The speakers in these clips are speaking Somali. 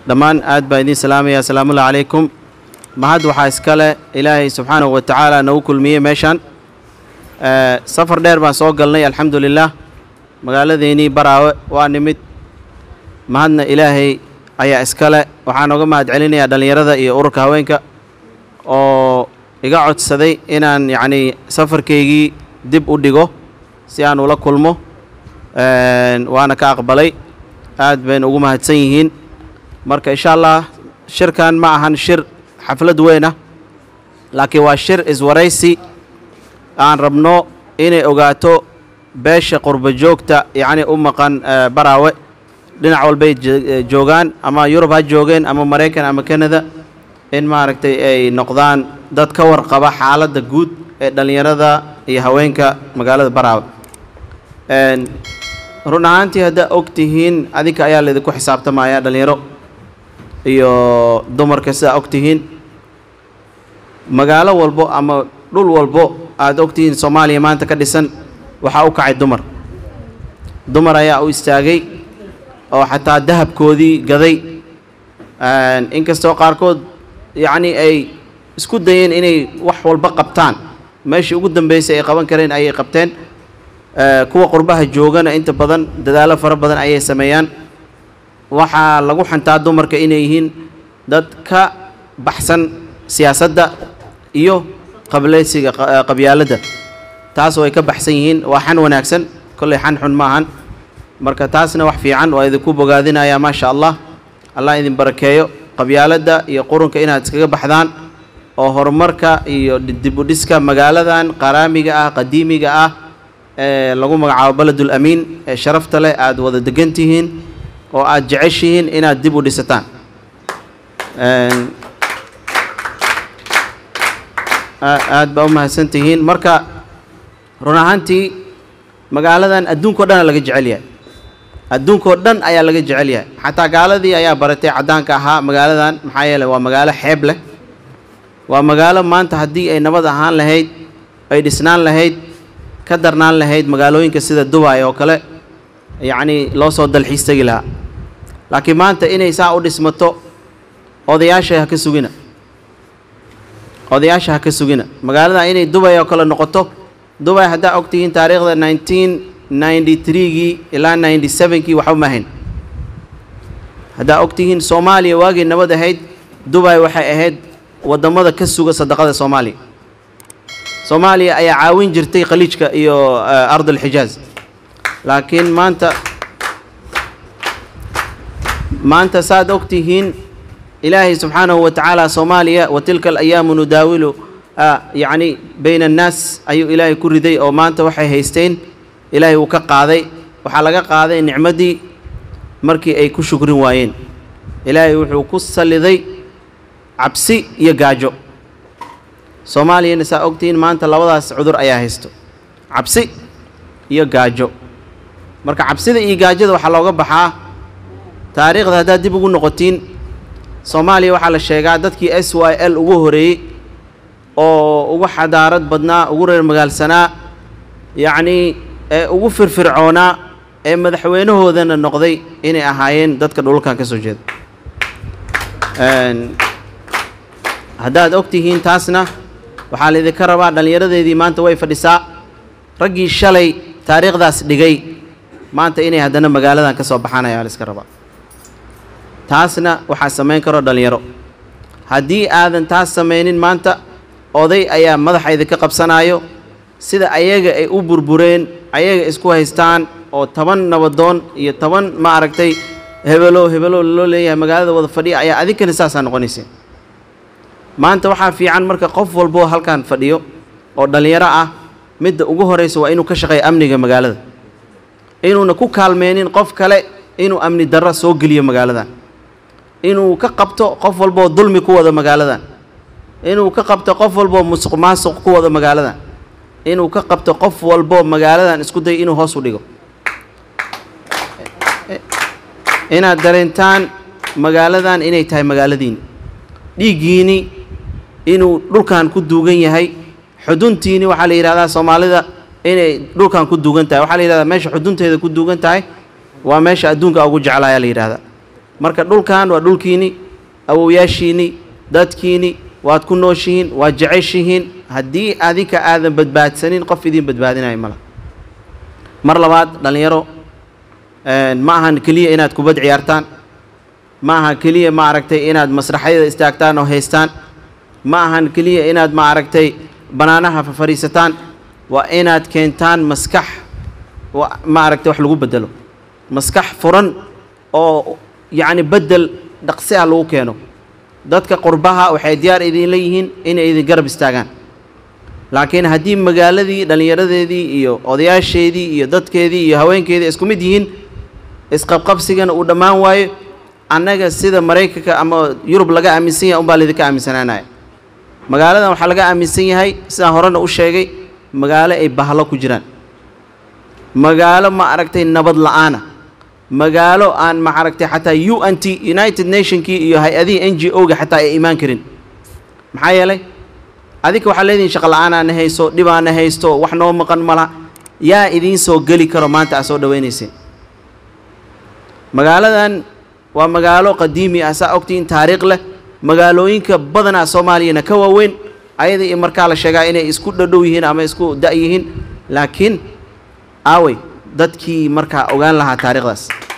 dhammaan aad baan idiin salaamaya asalaamullahi calaykum mahad waxaa iskale ilaahay subxaanahu wa tacaala nagu kulmiyey meeshaan safar dheer baan soo galnay alxamdu lilah magaaladeennii baraawe waa nimid mahadna ilaahay ayaa iskale waxaan oga mahad celinayaa dhallinyarada iyo ururka haweenka oo iga codsaday inaan yacnii safarkaygii dib u dhigo si aan ula kulmo waana ka aqbalay aad bayna ugu mahadsan yihiin marka insha allah shirkan ma ahan shir xaflad weyn ah laakiin waa shir iswaraysi aan rabno inay ogaato beesha qurba joogta yacni u maqan baraawe dhinac walbay joogaan ama yurub ha joogeen ama maraykan ama kanada in maaragtay ay noqdaan dad ka warqaba xaaladda guud ee dhallinyarada iyo haweenka magaalada baraawe run ahaantii haddaa og tihiin adinka ayaa laydinku xisaabtamaya dhallinyaro iyo dumarka sidaa og tihiin magaalo walbo ama dhul walbo aada og tihiin soomaaliya maanta ka dhisan waxaa u kacay dumar dumar ayaa u istaagay oo xataa dahabkoodii gaday inkastoo qaarkood yacnii ay isku dayeen inay wax walba qabtaan meeshii ugu dambeysay ay qaban kareen ayay qabteen kuwa qurbaha joogana inta badan dadaallo fara badan ayay sameeyaan waxaa lagu xantaa dumarka inay yihiin dad ka baxsan siyaasadda iyo qableysiga qabyaaladda taas oo ay ka baxsan yihiin waa xan wanaagsan kolley xan xun ma ahan marka taasna wax fiican waa idinku bogaadinayaa maasha allah allah idin barakeeyo qabyaaladda iyo qurunka inaad iskaga baxdaan oo horumarka iyo dibudhiska magaaladan qaraamiga ah qadiimiga ah ee lagu magacaabo beledul amiin ee sharafta leh aada wada degan tihiin oo aada jeceshihiin inaad dib u dhisataan aad baa u mahadsan tihiin marka run ahaantii magaaladan adduunkao dhan laga jecel yahay adduunkao dhan ayaa laga jecel yahay xataa gaaladii ayaa baratay caddaanka ahaa magaaladan maxaa yeeley waa magaalo xeeb leh waa magaalo maanta haddii ay nabad ahaan lahayd ay dhisnaan lahayd ka darnaan lahayd magaalooyinka sida dubai oo kale yacnii loo soo dalxiis tegi lahaa laakiin maanta inay saa u dhismato odayaasha ha ka sugina odayaasha ha ka sugina magaalada inay dubay oo kale noqoto dubay haddaa og tihiin taariikhda nineteen ninety threegii ilaa ninety sevenkii waxba maahayn haddaa og tihiin soomaaliya waagii nabad ahayd dubay waxay ahayd waddamada ka suga sadaqada soomaaliya soomaaliya ayaa caawin jirtay khaliijka iyo ard alxijaaz laakiin maanta maanta saad og tihiin ilaahay subxaanahu wa tacaala soomaaliya wa tilka alayaamu nudaawilu yacni bayna annaas ayuu ilaahay ku riday oo maanta waxay haysteen ilaahay uu ka qaaday waxaa laga qaaday nicmaddii markii ay ku shukrin waayeen ilaahay wuxuu ku salliday cabsi iyo gaajo soomaaliyana saa ogtihiin maanta labadaas cudur ayaa haysto cabsi iyo gaajo marka cabsida iyo gaajada waxaa looga baxaa taariikhda haddaad dib ugu noqotiin soomaaliya waxaa la sheegaa dadkii s y l ugu horeeyey oo ugu xadaarad badnaa ugu reer magaalsanaa yacnii ee ugu firfircoonaa ee madaxweynahoodana noqday inay ahaayeen dadka dhulkan ka soo jeeda haddaad og tihiin taasna waxaa laydinka rabaa dhallinyaradeedii maanta way fadhisaa raggii shalay taariikhdaas dhigay maanta inay haddana magaaladan ka soo baxaan ayaa la iska rabaa taasna waxaa samayn karo dhallinyaro haddii aadan taas samaynin maanta oday ayaa madaxa idinka qabsanaayo sida ayaga ay u burbureen ayaga isku haystaan oo toban nabadoon iyo toban ma aragtay hebelo hebelo loo leeyahay magaalada wada fadhiya ayaa adinkana saasaa noqonayseen maanta waxaa fiican marka qof walboo halkan fadhiyo oo dhallinyaro ah midda ugu horraysa waa inuu ka shaqeeyo amniga magaalada inuuna ku kaalmeynin qof kale inuu amni darro soo geliyo magaaladan inuu ka qabto qof walboo dulmi ku wada magaaladan inuu ka qabto qof walboo musuq maasuq ku wada magaaladan inuu ka qabto qof walboo magaaladan isku day inuu hoos u dhigo inaad dareentaan magaaladan inay tahay magaaladiini dhiiggiini inuu dhulkan ku duugan yahay xuduntiini waxaa la yidhahdaa soomaalida inay dhulkan ku duugan tahay waxaa la yidhahdaa meesha xudunteeda ku duugan tahay waa meesha adduunka ugu jeclaayaa la yidhahdaa marka dhulkan waa dhulkiini awowyaashiini dadkiini waad ku nooshihiin waad jeceshihiin haddii adinka aadan badbaadsanin qof idiin badbaadinayo mala mar labaad dhallinyaro ma ahan keliya inaad kubad ciyaartaan ma aha keliya ma aragtay inaad masraxyada istaagtaan oo haystaan ma ahan keliya inaad ma aragtay bannaanaha fafariisataan waa inaad keentaan maskax ma aragtay wax lagu bedelo maskax furan oo yacni beddel dhaqsi ah lagu keeno dadka qurbaha waxay diyaar idinla yihiin inay idin garab istaagaan laakiin haddii magaaladii dhallinyaradeedii iyo odayaasheedii iyo dadkeedii iyo haweenkeedii isku mid yihiin isqabqabsigana uu dhammaan waayo annaga sida maraykanka ama yurub laga aaminsan yahay unbaa laydinka aaminsanaanaya magaaladan waxaa laga aaminsan yahay sidaan horena u sheegay magaalo ay bahlo ku jiraan magaalo ma aragtay nabad la'aana magaalo aan ma aragtay xataa u n t united nationkii iyo hay-adihii n g o-ga xataa ay imaan karin maxaa yeelay adinka waxaa leedihin shaqa la'aanaana hayso dhibaana haysto wax noo maqan malaha yaa idiin soo geli karo maanta aad soo dhawaynayseen magaaladan waa magaalo qadiimi ah saa ogtiin taariikh leh magaalooyinka badanaa soomaaliyana ka waaweyn ayada iyo markaa la sheegaa inay isku dhadhow yihiin ama isku da' yihiin laakiin aawey dadkii markaa ogaan lahaa taariikhdaas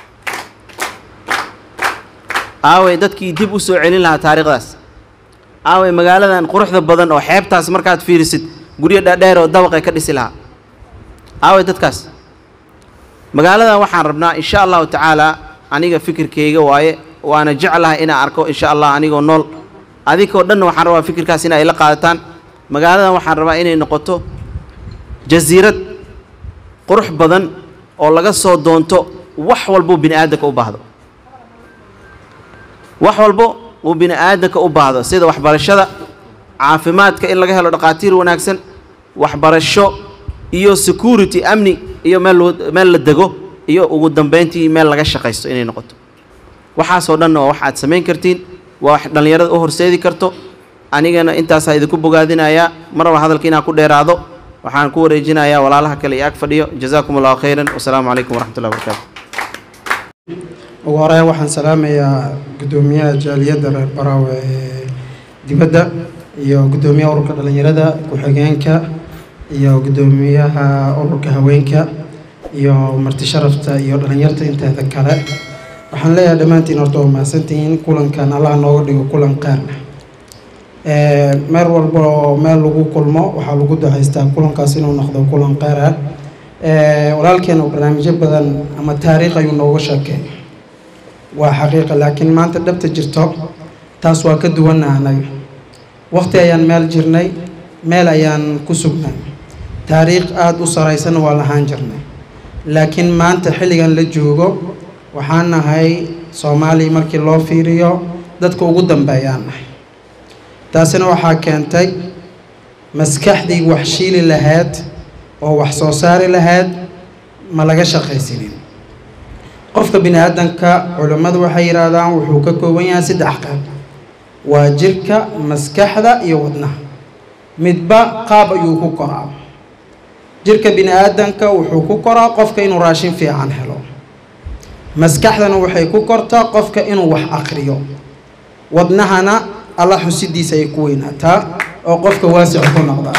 aawey dadkii dib u soo celin lahaa taariikhdaas aawey magaaladan quruxda badan oo xeebtaas markaad fiirisid guryo dhaadheer oo dabaqay ka dhisi lahaa aawey dadkaas magaaladan waxaan rabnaa insha allahu tacaala aniga fikirkayga waaye waana jeclahay inaan arko insha allah anigoo nool adinkoo dhanna waxaan rabaa fikirkaas in ay la qaadataan magaaladan waxaan rabaa inay noqoto jasiirad qurux badan oo laga soo doonto wax walbuu bini aadamka u baahdo wax walbo uu bini aadamka u baahdo sida waxbarashada caafimaadka in laga helo dhaqaatiir wanaagsan waxbarasho iyo security amni iyo meel meel la dego iyo ugu dambeyntii meel laga shaqaysto inay noqoto waxaasoo dhanna waa wax aad samayn kartiin waa wax dhallinyarada u horseedi karto anigana intaasaa idinku bogaadinayaa maraba hadalka inaan ku dheeraado waxaan ku wareejinayaa walaalaha kale iyo ag fadhiyo jazaakum allahu khayran wasalaamu calaykum waraxmat ullahi barakaatu ugu horeyn waxaan salaamayaa guddoomiyaha jaaliyadda reer baraawe ee dibadda iyo guddoomiyaha ururka dhallinyarada ku-xigeenka iyo guddoomiyaha ururka haweenka iyo marti sharafta iyo dhallinyarta inteeda kale waxaan leeyahay dhammaantiin horta waa mahadsantihiin kulankan allaha nooga dhigo kulan qaarna meel walba oo meel lagu kulmo waxaa lagu ducaystaa kulankaas inuu noqdo kulan qaar ah walaalkeena barnaamijyo badan ama taariikh ayuu nooga sheekay waa xaqiiqa laakiin maanta dhabta jirto taas waa ka duwanna anaga waqti ayaan meel jirnay meel ayaan ku sugnay taariikh aada u saraysan waa lahaan jirnay laakiin maanta xilligan la joogo waxaan nahay soomaaliya markii loo fiiriyo dadka ugu dambeeyaan nahay taasina waxaa keentay maskaxdii wax shiili lahayd oo wax soo saari lahayd ma laga shaqaysanin qofka bini aadanka culimmadu waxay yidhaahdaan wuxuu ka kooban yahay saddex qayb waa jirka maskaxda iyo wadnaha midba qaab ayuu ku koraa jirka bini aadanka wuxuu ku koraa qofka inuu raashin fiican helo maskaxdana waxay ku kortaa qofka inuu wax aqriyo wadnahana alla xusidiisa ay ku weynaataa oo qofka waasic ku noqdaa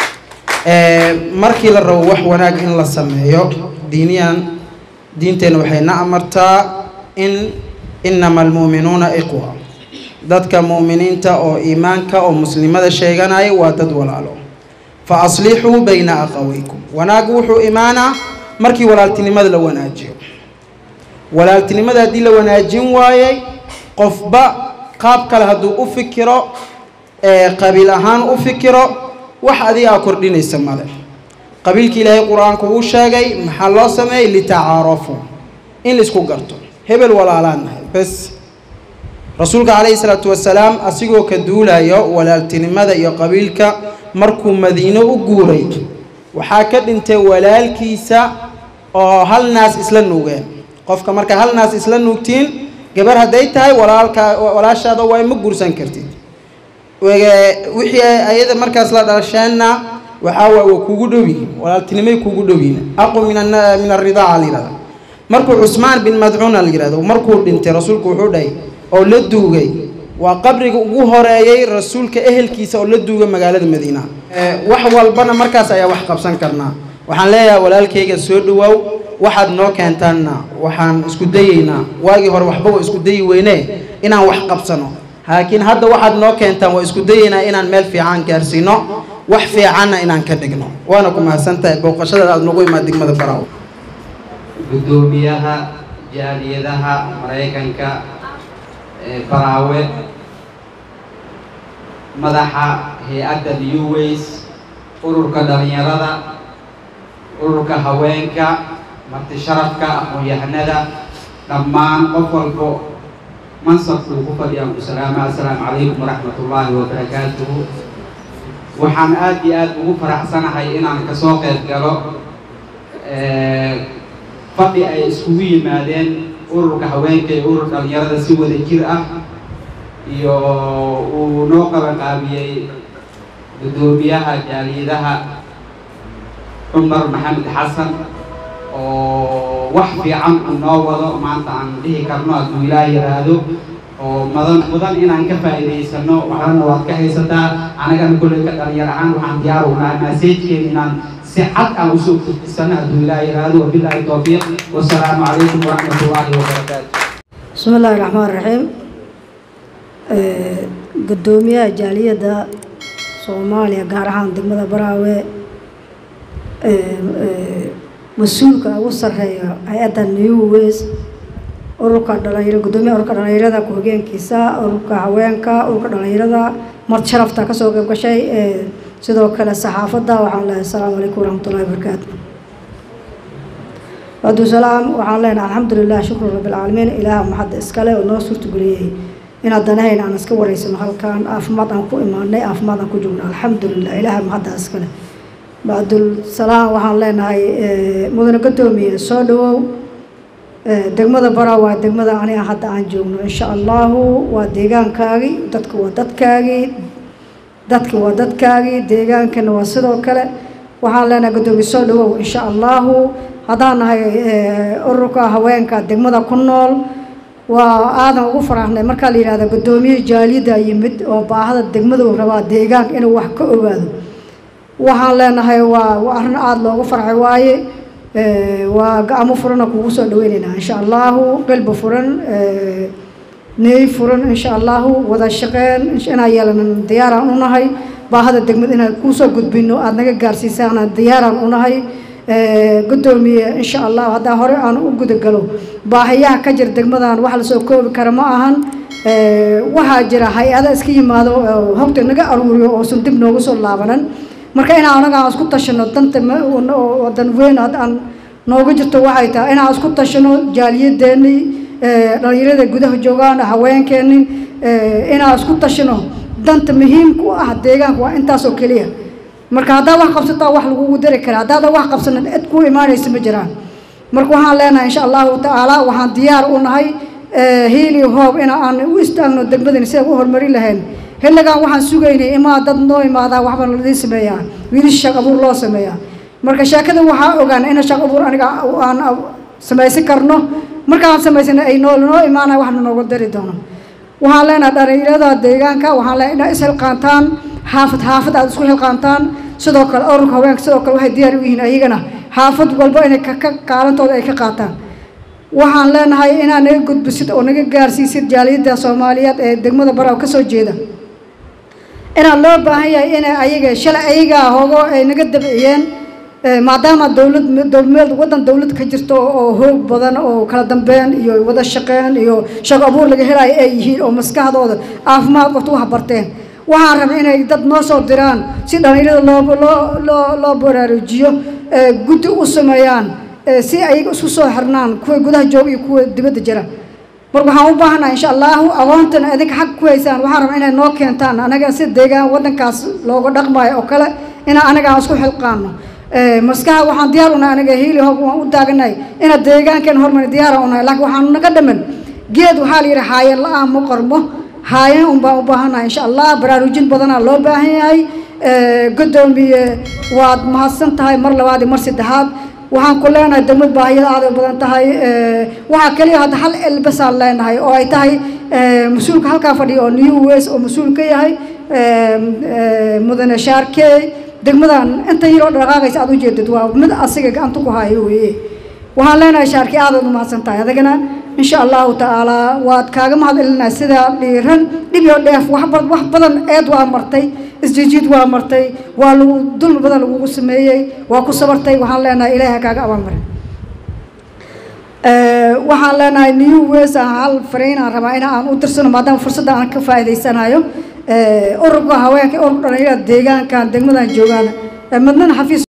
markii la rabo wax wanaag in la sameeyo diiniyan diinteenna waxay na amartaa in inama almu'minuuna iqwa dadka mu'miniinta oo iimaanka oo muslimada sheeganaya waa dad walaalo fa aslixuu bayna aqawaykum wanaag wuxuu imaanaa markii walaaltinimada la wanaajiyo walaaltinimada haddii la wanaajin waayey qofba qaab kale hadduu u fikiro qabiil ahaan u fikiro wax adiga aa kordhinaysa male qabiilka ilaahay qur-aanku uu sheegay maxaa loo sameeyey litacaarafu in laisku garto hebel walaalaan nahay bes rasuulka calayhi salaatu wasalaam asigoo ka duulayo walaaltinimada iyo qabiilka markuu madiino u guuray waxaa ka dhintay walaalkiisa oo hal naas isla nuugeen qofka marka hal naas isla nuugtiin gabar hadday tahay walaalka walaashaada waa ma guursan kartid wixii ayada markaas la dhalasheenna waxaa waay waa kugu dhow yihiin walaaltinimay kugu dhow yihiin aqu min min alridaaca layidhahda markuu cusmaan bin madcuuna la yidhahdo markuu dhintay rasuulku wuxuu dhahay oo la duugay waa qabriga ugu horeeyey rasuulka ehelkiisa oo la duugay magaalada madiina wax walbana markaas ayaa wax qabsan karnaa waxaan leeyahay walaalkayga soo dhawaaw waxaad noo keentaanna waxaan isku dayeynaa waagii hore waxba waa isku dayi weyne inaan wax qabsano laakiin hadda waxaad noo keentaan waa isku dayeynaa inaan meel fiican gaarsiino wax fiicanna inaan ka dhigno waana ku mahadsantahay booqashadaada aada nagu imaad degmada baraaw guddoomiyaha jaaliyadaha maraykanka ee baraawe madaxa hay-adda newways ururka dhalinyarada ururka haweenka marti sharafka aqoon-yahanada dhammaan qof walbo mansabkuu ku fadhiyaan ku salaama assalaamu calaykum waraxmat ullaahi wabarakaatuhu waxaan aada iyo aada ugu faraxsanahay inaan kasoo qayb galo fadhi ay iskugu yimaadeen ururka haweenka iyo urur dhalinyarada si wada jir ah iyo uu noo qabanqaabiyey guddoomiyaha jaaliyadaha cumar maxamed xasan oo wax fiican uu noo wado maanta aan dhihi karno hadduu ilaah yidhaahdo oo madan mudan inaan ka faa'iidaysano waxaana waad ka haysataa anagana kolley ka dhalinyar ahaan waxaan diyaar u nahay maseejkeen inaan si cad aan usoo gudbisano hadduu ilaah yidhaahdo wabilaahi towfiiq wasalaamu calaykum waraxmat ullaahi wabarakaatu bismi illaahi raxmaan raxiim guddoomiyaha jaaliyadda soomaaliya gaar ahaan degmada baraawe mas-uulka ugu sarreeya hay-adda new ways ururka dhalinyaro guddoomiyaha ururka dhalinyarada ku-hogeenkiisa ururka haweenka ururka dhalinyarada mart sharafta kasoo qayb gashay sidoo kale saxaafadda waxaan leehay asalaamu calaykum waraxmatullahi wabarakaatu bacdusalaam waxaan leenahay alxamdulilah shukru rabbilcaalamiin ilaaha maxadda iskale oo noo suurtageliyey inaad danahayna aan iska wareysano halkaan caafimaad aan ku imaanay caafimaad aan ku joogno alxamdulilah ilaaha maxadda iskale bacdulsalaam waxaan leenahay mudane guddoomiye soo dhawow degmada bara waa degmada aniga hadda aan joogno insha allahu waa deegaankaagii dadka waa dadkaagii dadka waa dadkaagii deegaankana waa sidoo kale waxaan leenahay guddoomiye soo dhawow insha allahu haddaan nahay ururka haweenka degmada ku nool waa aadan ugu faraxnay markaa la yidhahda guddoomiye jaaliyadda yimid oo baahada degmadu rabaa deegaanka inuu wax ka ogaado waxaan leenahay waa waa arrin aada loogu farxay waaye waa gacmo furana kugu soo dhaweyneynaa insha allahu qalbi furan neey furan insha allahu wada shaqeen inaan yeelanan diyaaraan unahay baahada degmada inaan kuusoo gudbino aada naga gaarsiisaan diyaaraan unahay guddoomiye insha allahu haddaa hore aan u gudagalo baahiyaha ka jira degmadan wax lasoo koobi kara ma ahan waxaa jira hay-ada iska yimaado hogta naga aruuriyo oosan dib noogu soo laabanan marka inaan anaga aan isku tashano danta wadan weyn aan nooga jirto waxay tahay inaan isku tashano jaaliyadeenii dhalinyarada gudaha joogaan haweenkeenii inaan isku tashano danta muhiimka u ah deegaanka waa intaasoo keliya marka haddaad wax qabsataa wax lagugu dari kara haddaadan wax qabsanin cid kuu imaanaysa ma jiraan marka waxaan leenahay insha allahu tacaala waxaan diyaar u nahay hiil iyo hoob in aan u istaagno degmadani sidaan u horumarin lahayn xilligan waxaan sugaynay imaa dad noo imaadaa waxba ladii sameeyaa wiilis shaq abuur loo sameeyaa marka sheekada waxaa ogaan in shaq abuur aniga aan samaysan karno markaan samaysana ay noo noo imaanaya waxna nooga dari doono waxaan leenahay dhalinyarada deegaanka waxaan leenahay inaa ishilqaantaan xaafad xaafad aada isku xilqaantaan sidoo kale ururka haweenka sidoo kale waxay diyaar u yihiin ayagana xaafad walba inay ka kaalantooda ay ka qaataan waxaan leenahay inaad naga gudbisid oo naga gaarsiisid jaaliyadda soomaaliyeed ee degmada baraw ka soo jeeda inaad loo baahan yahay inay ayaga shalay ayagaa hoogo ay naga dabciyeen maadaama dowlad meel waddan dowlad ka jirto oo hoog badan oo kala dambeyn iyo wada shaqeyn iyo shaqo abuur laga helayo ay yihiin oo maskaxdooda caafimaad qabto wax barteen waxaan rabay inay dad noo soo diraan si dhalinyarada loo loo loo loo baraarujiyo guddi u sameeyaan si ayaga isku soo xirnaan kuwa gudaha jooga iyo kuwa dibadda jira marka waxaan u baahannaha insha allahu aqoontan idinka xag ku haysaan waxaan rabaa inay noo keentaan anaga si deegaan waddankaas looga dhaqmayo oo kale inaan anaga aan isku xilqaano maskaxa waxaan diyaar unahay anaga hiili hoob waan u taaganahay inaad deegaankeena hormari diyaara unahay laakiin waxaan naga dhaman geed waxaa la yidhi haayan la-aan ma qormo haayan un baan u baahannahay insha allah baraarujin badanaa loo baahan yahay guddoomiye waad mahadsan tahay mar labaad iyo mar saddexaad waxaan ku leenahay degmad baahiyada aaday u badan tahay waxaa keliya hadda hal elbasaan leenahay oo ay tahay mas-uulka halkaa fadhiya oo new wes oo mas-uul ka yahay mudane shaarkey degmadan inta yaroo dhaqaaqaysa aad ujeedid waa mid asiga gacanta ku haayo weeye waxaan leenahay shaarkey aadaad u mahadsan tahay adagana insha allahu tacaala waad kaaga mahad celinaa sidaa dhiiran dhib iyo dheef wax wax badan eed waa martay isjijiid waa martay waa lagu dulmi badan lagugu sameeyey waa ku sabartay waxaan leenahay ilaahi ha kaaga abaalmarin waxaan leenahay new wes aan hal fariinaan rabaa in aan u dirsano maadaama fursadda aan ka faa'iidaysanayo ururka haweenka ururka dhalinyarada deegaankan degmadan joogaan midnana xafiis